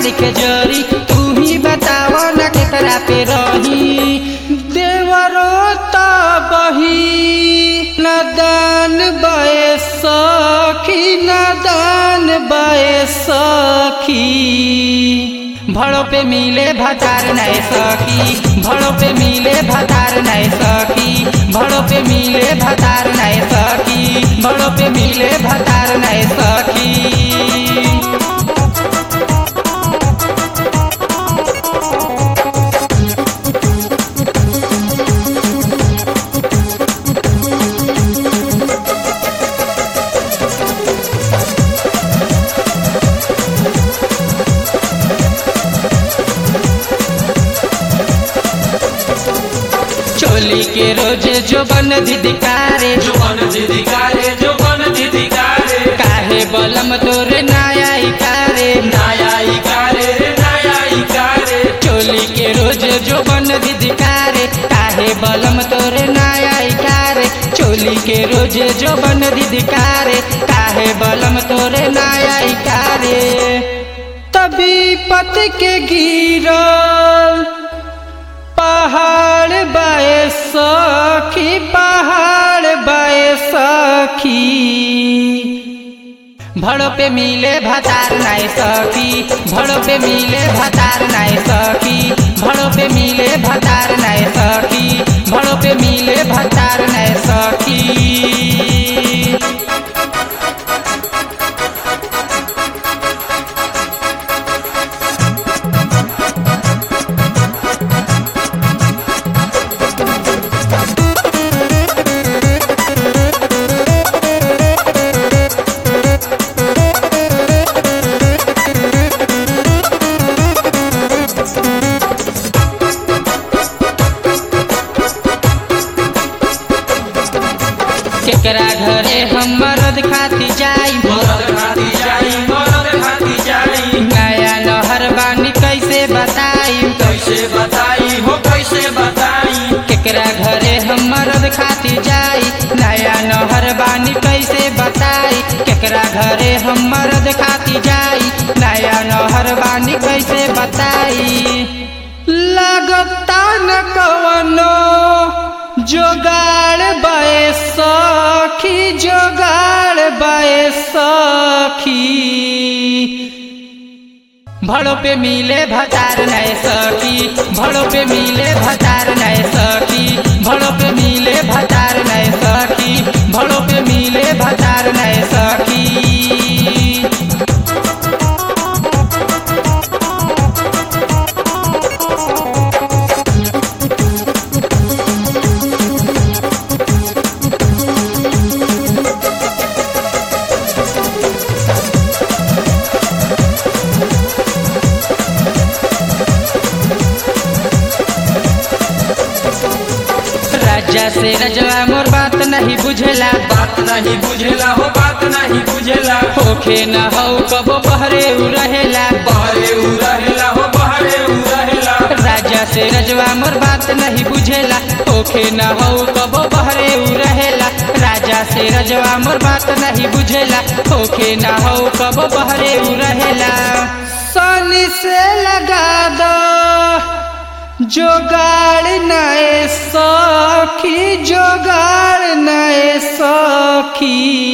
लिखे जरी तू ही बताव न केकरा पे रही देवरो त बही नदान बए सखी नदान बए सखी भड़ो पे मिले भतार नए सखी भड़ो पे मिले भतार नए सखी भड़ो पे मिले भतार नए सखी भड़ो पे मिले भतार नए सखी चोली के रोज जो बन धिदिकारे जो बन धिधिकारे जो बन धिधिकारे काहे बलम तोरे नाया इकारे नया इकारे रे नया इकारे चोली के रोज जो बन धिदिकारे काहे बलम तोरे नाया इकारे चोली के रोज जो बन धिदिकारे काहे बलम तोरे नाया इकारे तभी पत के गिरल पहाड़ बाए सखी पहाड़ बाए सखी भड़ो पे मिले भतार नाय सखी भड़ो पे मिले भतार नाय सखी भड़ो पे मिले भतार नाय सखी भड़ो पे मिले भतार नाय सखी केकरा घरे हम मरद खाती जाई मरद खाती जाई मरद खाती जाई नया नहर बानी कैसे बताई कैसे बताई हो कैसे बताई केकरा घरे हम मरद खाती जाई नया नहर बानी कैसे बताई केकरा घरे हम मरद खाती जाई नया नहर बानी कैसे बताई लगता न कवनो जोगाड़ बए सखी जोगाड़ बए सखी भड़ो पे मिले भतार नए सखी भड़ो पे मिले भतार नए सखी भड़ो पे मिले भतार नए सखी भड़ो पे मिले भतार नए सखी राजा से रजवा मोर बात नहीं बुझेला बात नहीं बुझेला हो बात नहीं बुझेला होखे न हो कबो बहरे उ रहेला बहरे उ रहेला हो बहरे उ रहेला राजा से रजवा मोर बात नहीं बुझेला होखे न हो कबो बहरे उ रहेला राजा से रजवा मोर बात नहीं बुझेला होखे न हो कबो बहरे उ रहेला सनी से लगा दो जोगाड़ नए सखी जोगाड़ नए सखी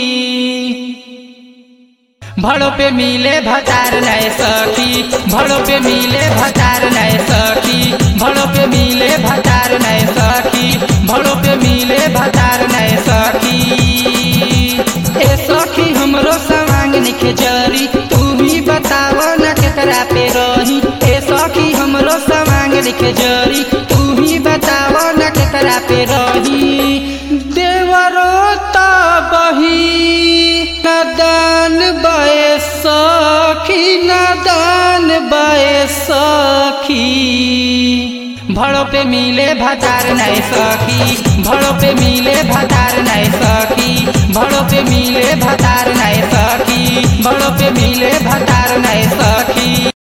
भड़ो पे मिले भतार नए सखी भड़ो पे मिले भतार नए सखी भड़ो पे मिले भतार नए सखी भड़ो पे मिले भतार नए सखी ए सखी हमरो सवांग निखे जरी तू ही बताव न केकरा पे रही ए सखी हमरो सवांग निखे जरी तू ही बताव न केकरा पे रही देवरो त बही नदान बए सखी नदान बए सखी भड़ो पे मिले भतार नए सखी भड़ो पे मिले भतार नए सखी भड़ो पे मिले भतार नए सखी भड़ो पे मिले भतार नए सखी